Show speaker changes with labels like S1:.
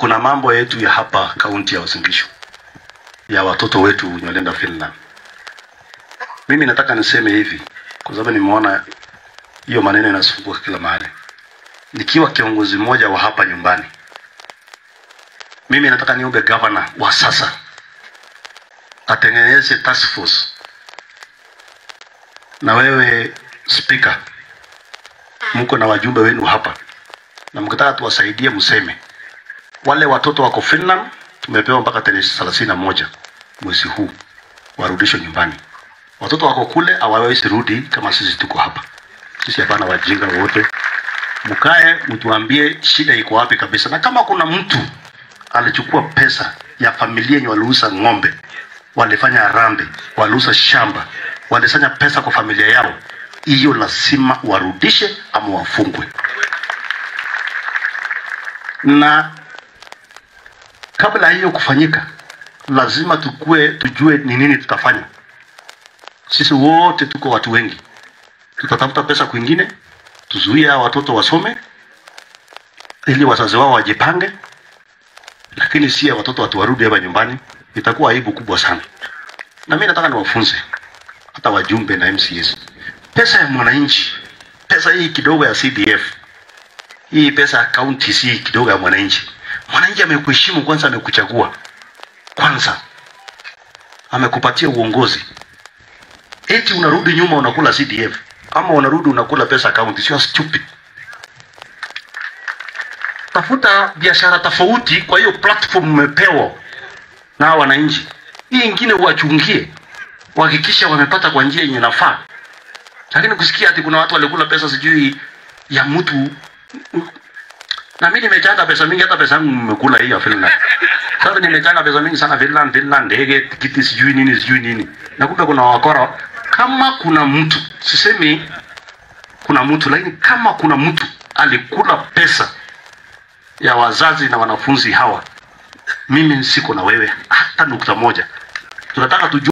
S1: kuna mambo yetu ya hapa kaunti ya Uasin Gishu ya watoto wetu wenye walienda Finland. Mimi nataka niseme hivi kwa sababu nimeona hiyo maneno inasumbua kila mahali. Nikiwa kiongozi mmoja wa hapa nyumbani, mimi nataka niombe gavana wa sasa atengeneze task force, na wewe speaker, mko na wajumbe wenu hapa, na mkitaka tuwasaidie, mseme wale watoto wako Finland tumepewa mpaka tarehe thelathini na moja mwezi huu warudishwe nyumbani. Watoto wako kule hawawezi rudi kama sisi tuko hapa. Sisi hapana wajinga wote, mkae mtuambie shida iko wapi kabisa, na kama kuna mtu alichukua pesa ya familia yenye waliuza ng'ombe, walifanya harambee, waliuza shamba, walisanya pesa kwa familia yao, hiyo lazima warudishe ama wafungwe. Na kabla hiyo kufanyika, lazima tukue tujue ni nini tutafanya. Sisi wote tuko watu wengi, tutatafuta pesa kwingine, tuzuie hawa watoto wasome ili wazazi wao wajipange, lakini si ya watoto watu warudi hapa nyumbani, itakuwa aibu kubwa sana. Na mimi nataka niwafunze hata wajumbe na MCS, pesa ya mwananchi, pesa hii kidogo ya CDF, hii pesa ya county si kidogo ya mwananchi. Mwananchi amekuheshimu kwanza, amekuchagua kwanza, amekupatia uongozi, eti unarudi nyuma unakula CDF ama unarudi unakula pesa county, sio stupid. Tafuta biashara tofauti kwa hiyo platform umepewa na wananchi. Hii ingine uwachungie, uhakikisha wamepata kwa njia yenye nafaa. Lakini kusikia ati kuna watu walikula pesa sijui ya mtu na mimi nimechanga pesa mingi, hata pesa yangu nimekula hii ya Finland. Sasa nimechanga pesa mingi sana Finland, Finland, ndege, tikiti, sijui nini, sijui nini. Na kumbe kuna wakora. Kama kuna mtu, sisemi kuna mtu, lakini kama kuna mtu alikula pesa ya wazazi na wanafunzi hawa, mimi siko na wewe hata nukta moja. Tunataka tujue